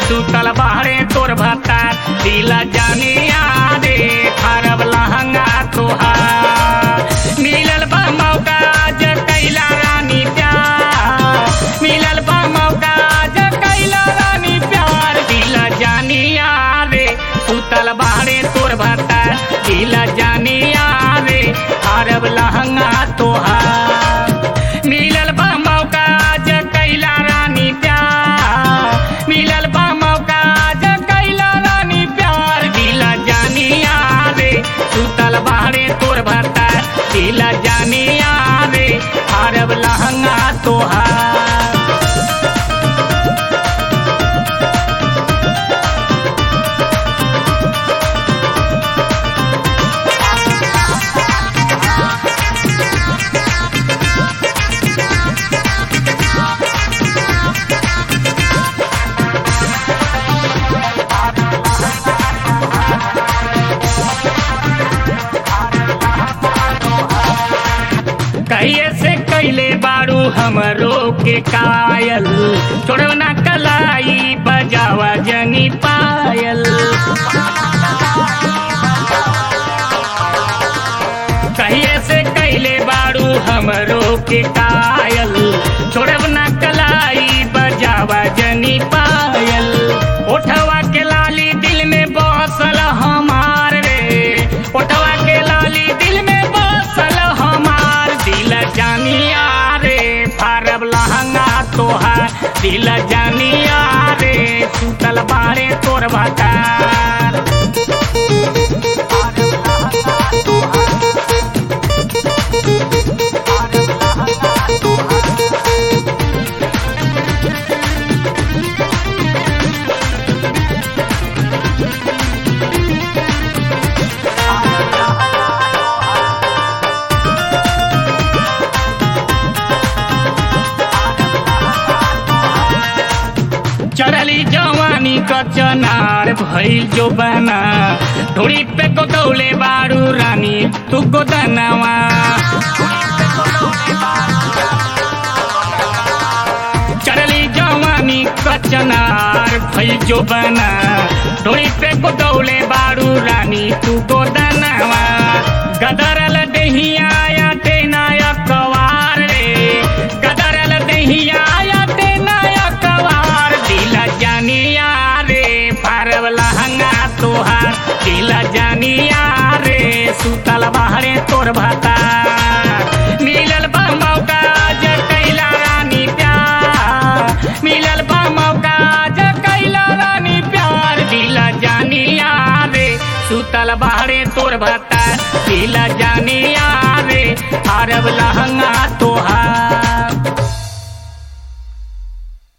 सुतल बाहरे तोर भतार दिल जानिया रे खरब लहंगा तोहार मिलल बा मौका ज कैला रानी प्यार मिलल बा मौका ज कैला रानी प्यार दिल जानिया रे सुतल बाहरे तोर भतार दिल जानिया रे खरब लहंगा तोहार मिलल बा मौका ज कैला रानी प्यार मिलल बा मौका ज कैला रानी प्यार दिल जानिया रे सुतल बाहरे तोर भरता दिल जानिया रे अरब लहंगा तोहार कहिए से कैले बारू हमरो के कायल छोड़ो ना कलाई बजावा जनी पायल कहिए से कैले बारू हमरो के कायल छोड़ब ना कलाई बजावा जनी पायल ओठवा के लाली दिल में बसल हमार रे ओठवा के लाली दिल में बसल हमार दिल जानिया रे फारब लहंगा तोहार दिल जानिया रे सुतल बारे तोर भतार चढ़ली जवानी क चनार भइल जो बना ढोड़ी पे को दौले बारू रानी तू को दनवा चढ़ली जवानी क चनार भइल जो बना ढोड़ी पे को दौले बारू रानी तू को दनवा गदरल दहिया या तेनाया कवार रे गदरल दहिया या तेनाया कवार दिल जानिया रे पारब लहंगा तोहार दिल जानिया रे सुतल बाहरे तोर भतार मिलल बा मौका ज कैला रानी प्यार मिलल बा मौका ज कैला रानी प्यार दिल जानिया रे सुतल बाहरे तोर भतार दिल जानिया रे अरब लहंगा तोहार